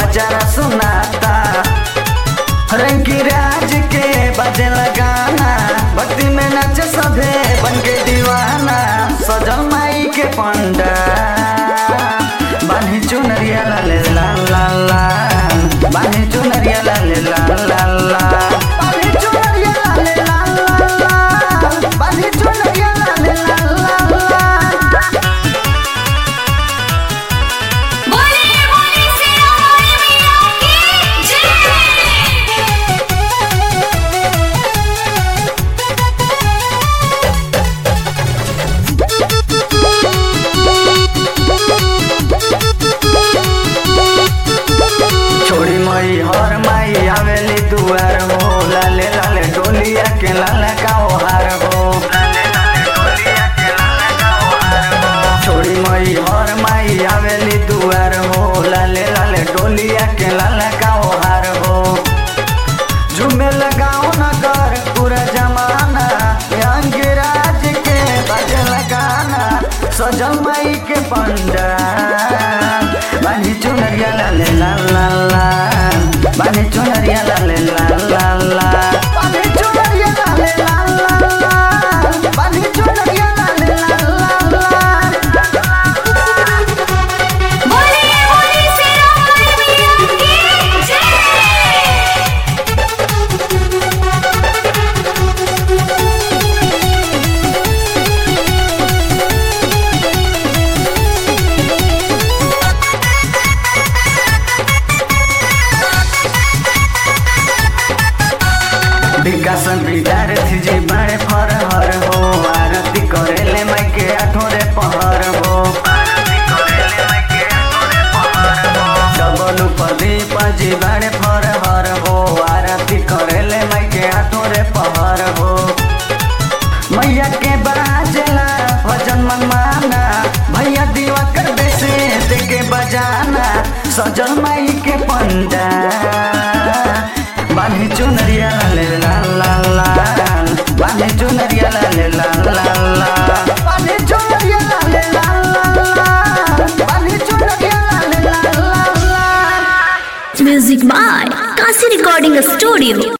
पचारा सुनाता रंगी राज के बजे लगाना भक्ति में नाच सभे बन के दीवाना सजल माई के पंडा बानी चुनरिया ला ले ला ला ला बानी चुनरिया ला ले ला ला ला बानी चुनरिया ला ले ला ला ला बानी चुनरिया ला ले ला ला ला बोले बोले सिया बोले मैया की छोड़ी मई हर माई आवेली दुआर हो लाले लाले डोलिया के लाले काओ हार हो छोड़ी मई हर माई आवेली दुआर हो लाले लाले डोलिया के लाले काओ हार हो झूमे लगाओ न कर पूरा जमाना अंगराज के बजे लगाना सजल माई के पंडा बानी चुनरिया ला ले ला ला ला बानी चुनरिया ला ले ला ला ला बानी चुनरिया ला ले ला ला ला बानी चुनरिया ला ले ला ला ला बोले बोले सिया बोले मैया की विकासन विद्यार्थी जी बड़े फर हर हो आरती करेले माई के आठोरे पहर हो डबल प्रदीप जी बड़े फर हर हो आरती करेले माई के आठोरे पहर हो मैया के बाजला भजन मनमाना भैया दीवा कर बेसे देके बजाना सजल माई के पंडा बानी चुनरिया ला ले ला ला ला बानी चुनरिया ला ले ला ला ला बानी चुनरिया ला ले ला ला ला बानी चुनरिया ला ले ला ला ला Music by Kasi Recording Studio.